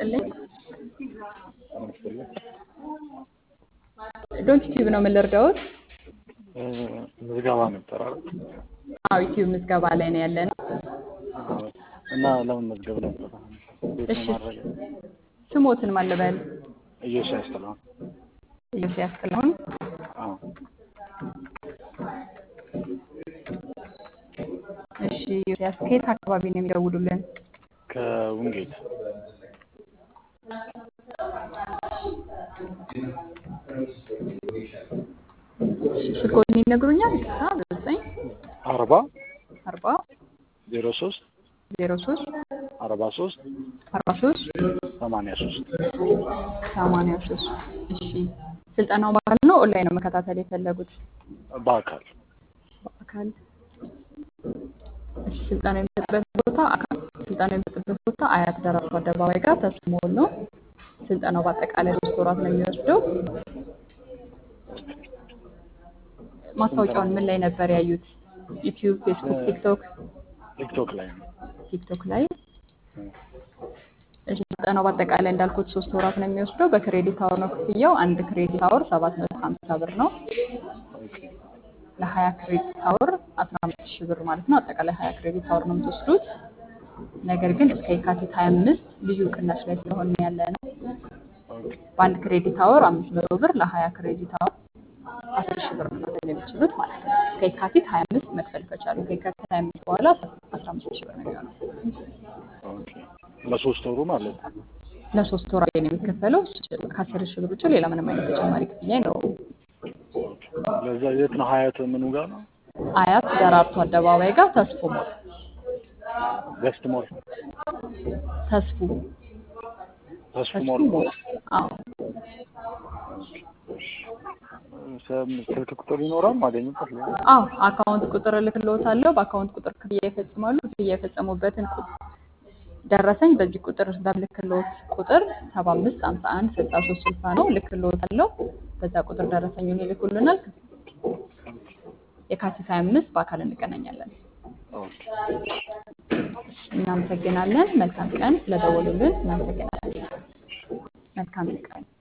ይስጥልኝ። ዶንት ዩቲዩብ ነው የምንረዳዎት? ምዝገባ ነበር አይደል? አዎ ዩቲዩብ ምዝገባ ላይ ነው ያለ ነው። እና ለምን መዝገብ ነበር? ቤት እሺ ማድረግ ስሞትን ማን ልበል? ኢዮስያስ ጥላሁን። ኢዮስያስ ጥላሁን። አዎ እሺ ኢዮስያስ ከየት አካባቢ ነው የሚደውሉልን? ከውንጌት እሺ ስልክዎትን ይነግሩኛል? ይቅርታ ዘጠኝ አርባ አርባ ዜሮ ሶስት ዜሮ ሶስት አርባ ሶስት አርባ ሶስት ሰማንያ ሶስት ሰማንያ ሶስት እሺ ስልጠናው በአካል ነው ኦንላይን ነው መከታተል የፈለጉት? በአካል በአካል እሺ ስልጠናው የሚሰጥበት ቦታ አካል ስልጠናው የሚሰጥበት ቦታ አያት ደራርቱ አደባባይ ጋር ተስፎ ሞል ነው። ስልጠናው በአጠቃላይ ሶስት ወራት ነው የሚወስደው። ማስታወቂያውን ምን ላይ ነበር ያዩት? ዩቲዩብ፣ ፌስቡክ፣ ቲክቶክ ቲክቶክ ላይ ነው። ቲክቶክ ላይ እሺ ስልጠናው በአጠቃላይ እንዳልኩት ሶስት ወራት ነው የሚወስደው። በክሬዲት አወር ነው ክፍያው። አንድ ክሬዲት አወር ሰባት መቶ ሀምሳ ብር ነው። ለሀያ ክሬዲት አወር አስራ አምስት ሺህ ብር ማለት ነው። አጠቃላይ ሀያ ክሬዲት አወር ነው የምትወስዱት። ነገር ግን እስከ የካቲት ሀያ አምስት ልዩ ቅናሽ ላይ ስለሆነ ያለ ነው። በአንድ ክሬዲት አወር አምስት መቶ ብር ለሀያ ክሬዲት አወር አስር ሺህ ብር መክፈል የሚችሉት ማለት ነው። እስከ የካቲት ሀያ አምስት መክፈል ከቻሉ ከየካቲት ሀያ አምስት በኋላ አስራ አምስት ሺህ ብር ነው የሚሆነው። ኦኬ ለሶስት ወሩ ማለት ነው። ለሶስት ወር ነው የሚከፈለው። ከአስር ሺህ ብር ውጭ ሌላ ምንም አይነት ተጨማሪ ክፍያ አይኖረውም። ለዛ የት ነው ሀያት ምኑ ጋር ነው? አያት ደራርቱ አደባባይ ጋር ተስፎ ሞል ገስት ሞል ተስፉ ተስፉ ተስፉ ሞል ሞል አዎ ስልክ ቁጥር ይኖራል ማገኝበት ላይ አዎ አካውንት ቁጥር እልክልዎታለሁ። በአካውንት ቁጥር ክፍያ ይፈጽማሉ። ክፍያ የፈጸሙበትን ቁ- ደረሰኝ በዚህ ቁጥር በምልክልዎት ቁጥር ሰባ አምስት ሀምሳ አንድ ስልሳ ሶስት ስልሳ ነው እልክልዎታለሁ። በዛ ቁጥር ደረሰኙን ይልኩልናል። የካቲት ሀያ አምስት በአካል እንገናኛለን። ኦኬ እናመሰግናለን። መልካም ቀን ስለደወሉልን እናመሰግናለን። መልካም ቀን